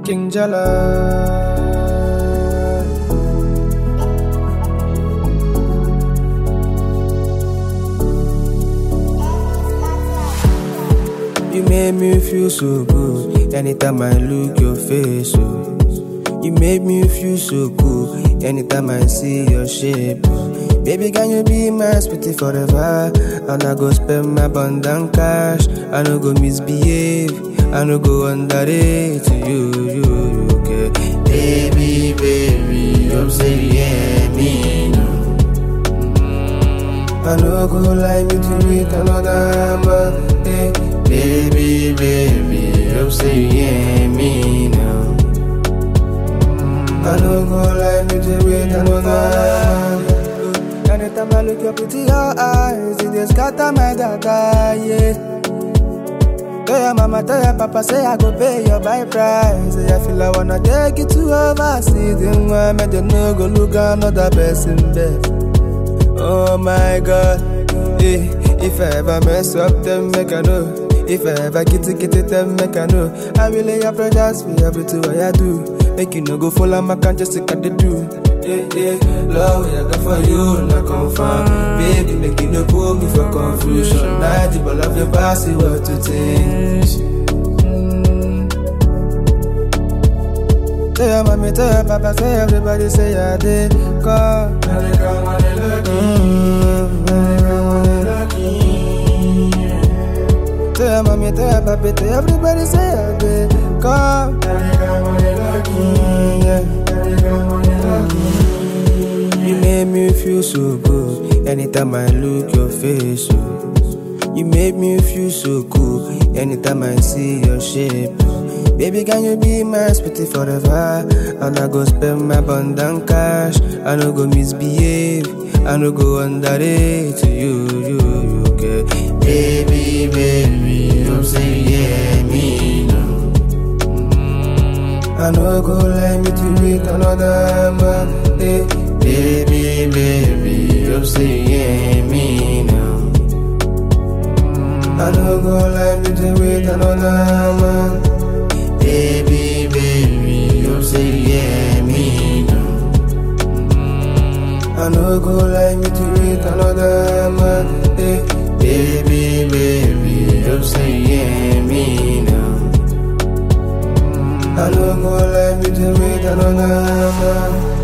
King Jala. You made me feel so good anytime I look your face. Oh. You made me feel so good anytime I see your shape. oh. Baby, can you be my sweetie forever? And I go spend my abundant cash. I no go misbehave. I no go underrate you, you, you, okay? Baby, baby, you say yeah, me no. I no go lie me to meet another man. Hey, baby, baby, you say yeah, me now. I no go lie me to meet another man. Anytime I look up into your eyes, it just scatter my data, yeah. Tell your mama, tell your papa, say I go pay your buy price. Say I feel I wanna take you to overseas. Then why me they no go look another person there? Oh my God, eh. If I ever mess up, then make I know. If I ever get it, get it, then make I know. I will lay apologize for everything what I do. Make you no go follow my can just like I dey do. Yeah, yeah, love what I got for you, not confirm. Baby, make you no put me for confusion. Night, the ball of your past, see what to think. Tell your mommy, tell your papa, say everybody say I did come. Tell your mommy, tell your papa, tell everybody say I did come. Mm, yeah. You made me feel so good anytime I look your face. Oh. You made me feel so cool anytime I see your shape. oh. Baby, can you be my sweetie forever? And I go spend my abundant cash. I no go misbehave. I no go underrate you, you, you, okay? Baby, baby, you say yeah, me no. I no go let me to meet another man. Hey, baby, baby, you say yeah, me now. I no go let me to meet another man. Baby, baby, you say yeah, me now. I no go let me to meet another man. Hey, baby, baby, you say yeah, me now. I no go let me to meet another man.